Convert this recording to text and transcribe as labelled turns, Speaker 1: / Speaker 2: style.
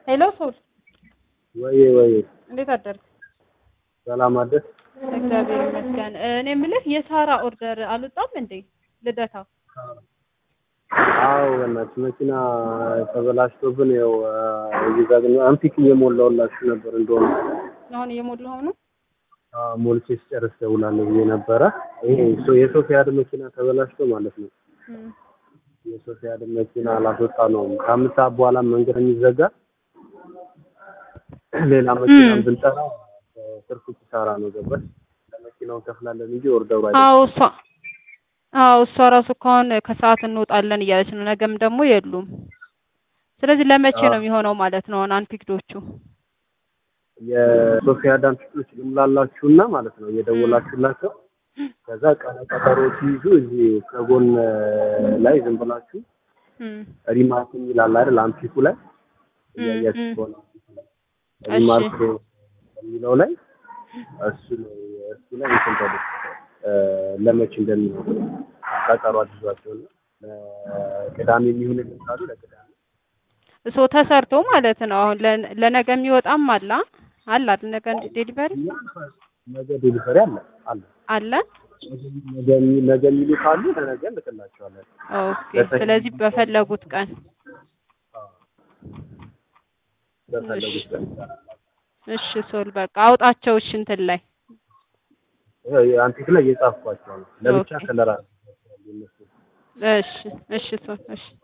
Speaker 1: ሄሎ ሶል
Speaker 2: ወይ ወይ
Speaker 1: እንዴት አደርክ?
Speaker 2: ሰላም አደር
Speaker 1: እግዚአብሔር ይመስገን። እኔ የምልህ የሳራ ኦርደር አልወጣም እንዴ ልደታ?
Speaker 2: አዎ በእናትሽ መኪና ተበላሽቶብን ያው እዚህ ጋር ግን አንፒክ እየሞላሁላችሁ ነበር እንደሆነ
Speaker 1: አሁን እየሞላኸው ነው?
Speaker 2: ሞልቼ ስጨርስ ደውላለሁ ብዬ ነበረ። ይሄ ሶ- የሶፊያድ መኪና ተበላሽቶ ማለት ነው።
Speaker 1: እም፣
Speaker 2: የሶፊያድ መኪና አላስወጣ ነው። ከአምስት ሰዓት በኋላ መንገድ የሚዘጋ ሌላ መኪና
Speaker 1: እም።
Speaker 2: ብንጠራ ትርፉ ኪሳራ ነው። ገባሽ? ለመኪናው ከፍላለን እንጂ ኦርደሩ አይደለም።
Speaker 1: አዎ እሷ አዎ እሷ ራሱ ከሆነ ከሰዓት እንወጣለን እያለች ነው። ነገም ደግሞ የሉም። ስለዚህ ለመቼ ነው የሚሆነው ማለት ነው? አሁን አንፒክዶቹ
Speaker 2: የሶፊያ ዳንቲስቶች ልምላላችሁና ማለት ነው እየደወላችሁላቸው ከዛ ቀነ ቀጠሮ ሲይዙ እዚህ ከጎን ላይ ዝም ብላችሁ
Speaker 1: እም፣
Speaker 2: ሪማርክ ይላል አይደል? አምፒኩ ላይ
Speaker 1: እም፣
Speaker 2: እያያችሁ
Speaker 1: እም።
Speaker 2: ከሆነ
Speaker 1: እሺ።
Speaker 2: ሪማርክ የሚለው ላይ እሱ ላይ እሱ ላይ እንትን በሉ እ፣ ለመቼ እንደሚሆን ቀጠሮ አድርጓቸውና ለቅዳሜ የሚሆን ካሉ ለቅዳሜ
Speaker 1: እሶ ተሰርቶ ማለት ነው። አሁን ለ- ለነገ የሚወጣም አለ አለ አይደል? ነገ ዴሊቨሪ
Speaker 2: ነገ ዴሊቨሪ አለ አለ
Speaker 1: አለ።
Speaker 2: ነገ የሚ- ነገ የሚሉ ካሉ ለነገ እንልክላቸዋለን።
Speaker 1: ኦኬ። ስለዚህ በፈለጉት ቀን
Speaker 2: በፈለጉት ቀን
Speaker 1: እሺ ሶል በቃ አውጣቸው። እሺ እንትን ላይ
Speaker 2: አንቲክ ላይ እየጻፍኳቸው ነው። ለብቻ
Speaker 1: ኦኬ።
Speaker 2: ከለራ እነሱ
Speaker 1: እሺ እሺ ሶል እሺ